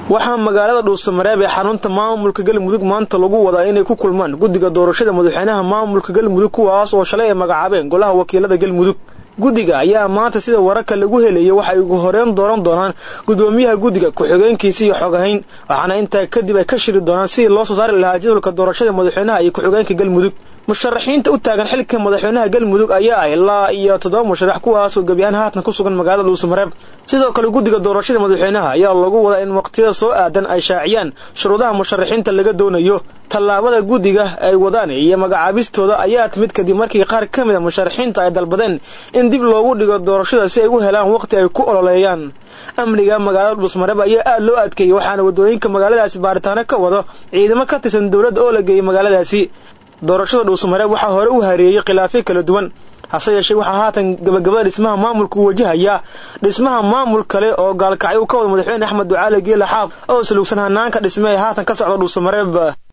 waxaa magaalada dhuusamareeb ee xarunta maamulka galmudug maanta lagu wadaa inay ku kulmaan guddiga doorashada madaxweynaha maamulka galmudug kuwaas oo shalay ay magacaabeen golaha wakiilada galmudug guddiga ayaa maanta sida wararka lagu helayay waxay ugu horeen dooran doonaan gudoomiyaha guddiga ku-xigeenkiisa iyo xogahayn waxaana intaa kadib ay ka shiri doonaan sidii loo soo saari lahaa jadwalka doorashada madaxweynaha iyo ku-xigeenka galmudug musharaxiinta u taagan xilka madaxweynaha galmudug ayaa ah ilaa iyo toddoba musharax kuwaasoo gebiyahaan haatan ku sugan magaalada dhuusamareeb sidoo kale guddiga doorashada madaxweynaha ayaa lagu wadaa in waqtiyada soo aadan ay shaaciyaan shuruudaha musharaxiinta laga doonayo tallaabada guddiga ay wadaan iyo magacaabistooda ayaa timid kadib markii qaar ka mid a musharaxiinta ay dalbadeen in dib loogu dhigo doorashada si ay u helaan waqti ay ku ololeeyaan amniga magaalada dhuusmareeb ayaa aad loo adkeeyey waxaana waddooyinka magaaladaasi baaritaano ka wado ciidamo ka tirsan dowladda oo la geeyey magaaladaasi doorashada dhuusamareeb waxaa hore u hareeyey khilaafyo kala duwan hase yeeshee waxaa haatan gabagabada dhismaha maamulku wajahayaa dhismaha maamul kale oo gaalkacyo u ka wada madaxweyne axmed ducaale geela xaaf oo salugsan hanaanka dhisme ee haatan ka socda dhuusamareeb